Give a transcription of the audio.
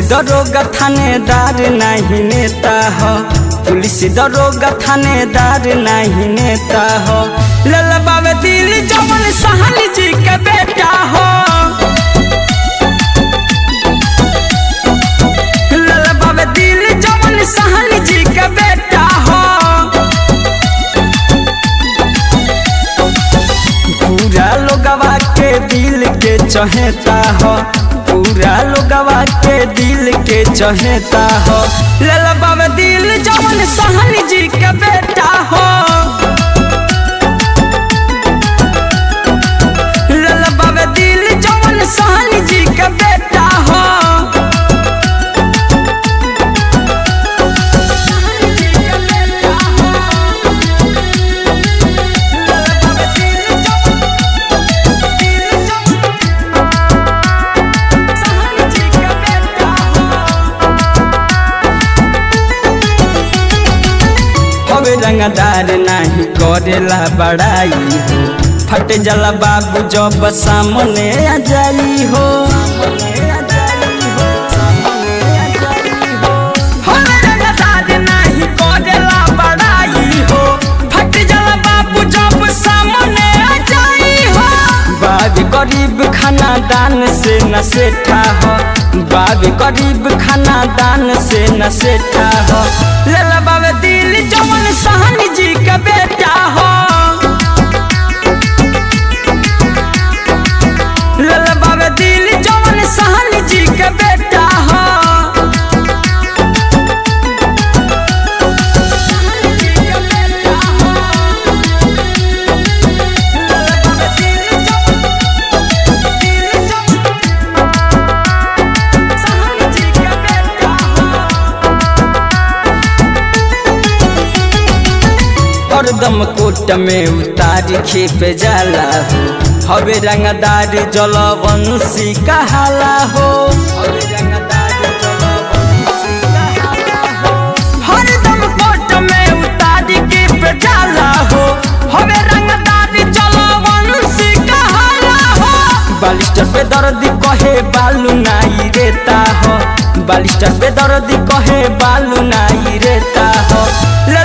दरोगा थानेदार नहीं नेता हो पुलिस दरोगा थानेदार नहीं नेता हो लल बाबे दिल जमन सहल जी के बेटा हो लल बाबे दिल जमन सहल जी के बेटा हो पूरा लोगवा के दिल के चहेता हो पूरा लोगवा के दिल के चहेता हो लल बाबे दिल जमन सहल जी के बेटा हो लल बाबे दिल जमन सहल जी के बेटा हो हवे रंगदार नहीं करेला बड़ाई हो फट जला बाबू जब सामने आ जाई हो हवे रंगदार नहीं करेला बड़ाई हो फट जला बाबू जब सामने आ जाई हो बाबी गरीब खाना दान से न सेठा हो बाबी गरीब खाना दान से न सेठा हो लला बाबे दिल जमन सहन जी का बेटा हो लला बाबे दिल जमन सहन जी का बेटा हो हरदम कोट में उतार खेप जाला हो हवे रंगदार जलवंशी कहाला हो हरदम कोट में उतार खेप जाला हो हवे रंगदार जलवंशी कहाला हो बालिस्टर पे दर्द कहे बालू नाई रेता हो बालिस्टर पे दर्द कहे बालू नाई रेता हो